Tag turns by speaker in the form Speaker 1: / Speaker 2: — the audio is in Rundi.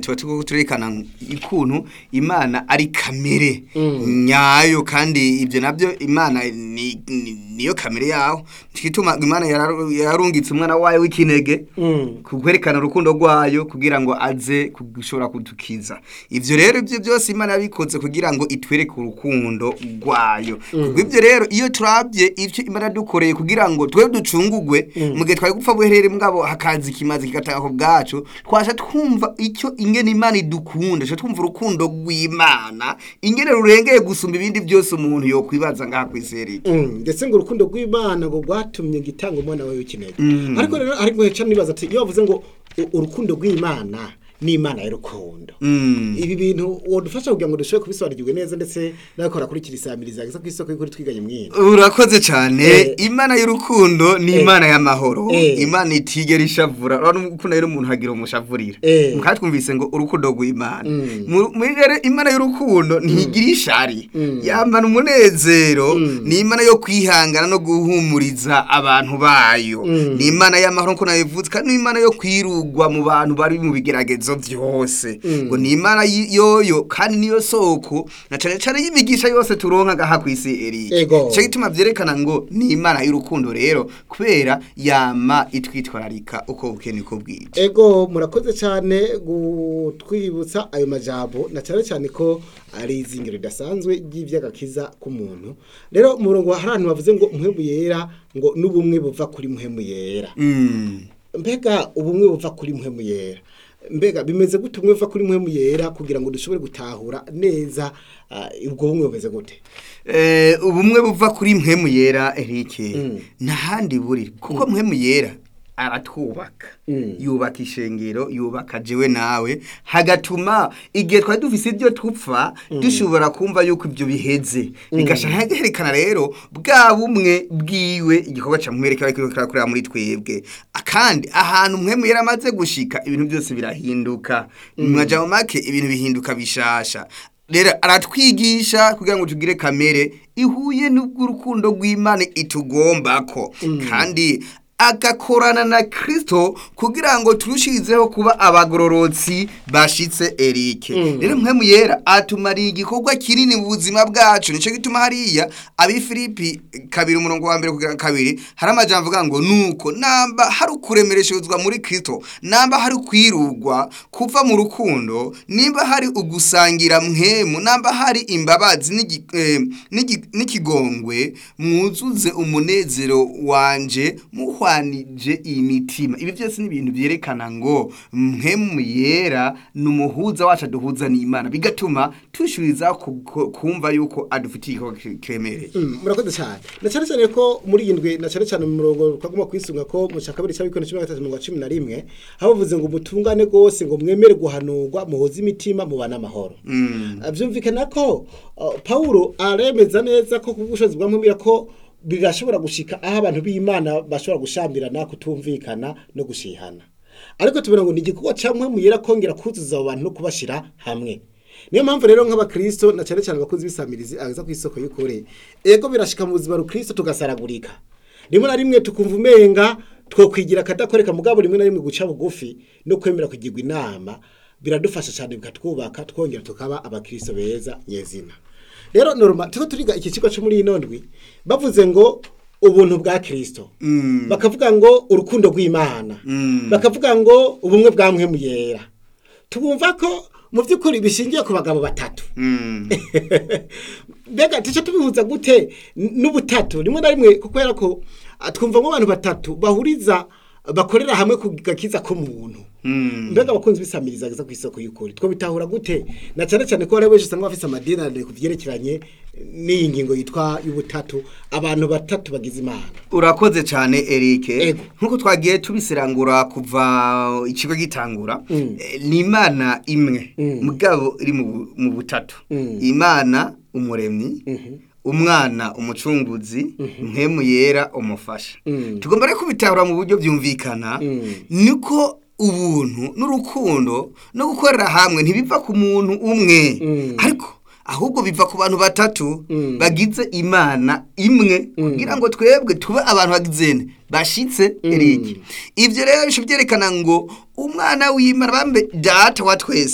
Speaker 1: tuba turiko turerekana ikuntu imana ari kamere nyayo kandi ibyo nabyo imana ni- ni- niyo kamere yaho twituma imana yararu- yarungitse umwana wayo w'ikinege kwerekana urukundo rwayo kugira ngo aze gushobora kudukiza ivyo rero ibyo byose imana yabikoze kugira ngo itwereke urukundo rwayo kubwo ibyo rero iyo turabye ivyo imana yadukoreye kugira ngo twe ducungugwe mu gihe twari gupfa buherere mugabo hakaza ikimazi kigataha ku bwacu twasha twumva icyo ingene imana idukunda twasha twumva urukundo rw'imana ingene rurengeye gusumba ibindi byose umuntu yokwibaza ngaha kw'iseriki
Speaker 2: Mm, ndetse ngo urukundo rw'imana ngo rwatumye gitanga umwana wawe w'ikinege ariko rero ariko heca nibaza ati iyo bavuze ngo u- urukundo rw'imana n'imana y'urukundo
Speaker 1: Mm.
Speaker 2: ibi bintu wodufasha kugira ngo dushobore kubisobanukirwe neza ndetse n'abakora kuri kirisamiriza ku isoko y'ukuri twiganye mwino
Speaker 1: urakoze cyane
Speaker 2: Eh.
Speaker 1: imana y'urukundo ni imana y'amahoro
Speaker 2: Eh.
Speaker 1: imana itigera ishavura urabona ukuntu rero umuntu hagira umushavurira
Speaker 2: Eh.
Speaker 1: kandi twumvise ngo urukundo rw'imana
Speaker 2: Mm.
Speaker 1: Mu- muri rero imana y'urukundo ntigira ishari yamana umunezero ni imana yo kwihangana no guhumuriza abantu bayo ni imana y'amahoro nk'uko nabivuze kandi ni imana yo kwirugwa mu bantu bari mu bigeragezo byose ngo ni imana y- yoyo kandi niyo soko na cyane cyane y'imigisha yose turonka ngaha ku isi eri
Speaker 2: Ego.
Speaker 1: Ico gituma vyerekana ngo ni imana y'urukundo rero kubera yama itwitwararika uko bukene uko bwije
Speaker 2: ego murakoze cyane gutwibutsa ayo majambo na cyane cyane ko ari izingiro ridasanzwe ry'ivy'agakiza k'umuntu rero mu murongo hari ahantu bavuze ngo muhemu yera ngo n'ubumwe buva kuri muhemu yera
Speaker 1: Mm.
Speaker 2: mbega ubumwe buva kuri muhemu yera mbega bimeze gute ubumwe buva kuri muhemu yera kugira ngo dushobore gutahura neza ah, ubwo bumwe bumeze gute
Speaker 1: Eh, ubumwe buva kuri mpwemu yera erike ntahandi buri kuko mpwemu yera aratwubaka
Speaker 2: Mm.
Speaker 1: yubaka ishengero yubaka jewe nawe hagatuma igihe twari dufise ibyo tupfa dushobora kumva yuko ibyo biheze bigashaka herekana rero bwa bumwe bwiwe igikorwa ca mwereka ariko kirakorera muri twebwe kandi ahantu mpwemu yera amaze gushika ibintu byose birahinduka mu majambo make ibintu bihinduka bishasha rero aratwigisha kugira ngo tugire kamere ihuye n'ubw'urukundo rw'imana itugombako kandi agakorana na kristo kugira ngo turushirizeho kuba abagororotsi bashitse erike rero mpemu yera atumariye igikorwa kinini mu buzima bwacu nico gituma hariya abifilipi kabiri umurongo wa mbere kugira kabiri hari amajambo avuga ngo nuko namba hari ukuremereshezwa muri kristo namba hari kwirugwa kuva mu rukundo nimba hari ugusangira mhemu namba hari imbabazi n'igi- eh, n'igi- n'ikigongwe mwuzuze umunezero wanje muhwanije imitima ibi byose ni ibintu byerekana ngo mhemu yera ni umuhuza wacu aduhuza n'imana bigatuma tushuriza ku- ku- kumva yuko adufitiye igikorwa ki- kiremereye
Speaker 2: Mm, murakoze cyane na cyane cyane ko muri iyi ndwi na cyane cyane mu murongo twagomba kwisunga ko mu cya kabiri cy'abikono cumi na gatatu mirongo cumi na rimwe aho bavuze ngo mutungane rwose ngo mwemere guhanurwa muhoze imitima mubane amahoro Ah, byumvikana ko uh, pawulo aremeza neza ko ku bw'ubushobozi bwa mpumira ko birashobora gushika aho abantu b'imana bashobora gushambirana kutumvikana no gushihana ariko tubona ngo ni igikorwa cya mpemu yera kongera kuzuza abo bantu no kubashyira hamwe niyo mpamvu rero nk'abakristo na cyane cyane abakozi b'isamirizi agaza ku isoko y'ukuri ego birashika mu buzima rukristo tugasaragurika rimwe na rimwe tukumva umenga twokwigira akadakoreka mugabo rimwe na rimwe guca bugufi no kwemera kugirwa inama biradufasha cyane bikatwubaka twongera tukaba abakristo beza nyezina rero norma tuko turiga iki kigo cyo muri ino ndwi bavuze ngo ubuntu bwa kristo bakavuga ngo urukundo rw'imana bakavuga ngo ubumwe bwa mpwemu yera tubumva ko mu by'ukuri bishingiye ku bagabo batatu
Speaker 1: Mm.
Speaker 2: mbega tuce tubihuza gute n- n'ubutatu rimwe na rimwe kubera ko ah, twumvamo abantu batatu bahuriza bakorera hamwe ku gakiza k'umuntu
Speaker 1: Mm.
Speaker 2: mbega abakunzi bisamiriza ageza ku isoko y'ukuri two bitahura gute na cyane cyane ko hari benshi usanga bafite amadinarire ku byerekeranye n'iyi ngingo yitwa y'ubutatu abantu batatu bagize imana
Speaker 1: urakoze cyane Eric
Speaker 2: Ego.
Speaker 1: nkuko twagiye tubisirangura kuva ikigo gitangura eh, ni imana imwe mugabo iri mu bu- mu butatu imana umuremyi umwana umucunguzi mpemu yera umufasha tugomba rero kubitahura mu buryo byumvikana niko ubuntu n'urukundo no gukorera hamwe ntibiva ku muntu umwe ariko ahubwo biva ku bantu batatu bagize imana imwe kugira ngo twebwe tube abantu bagizene bashitse Eric ivyo rero bisho byerekana ngo umwana w'imana bambe data wa twese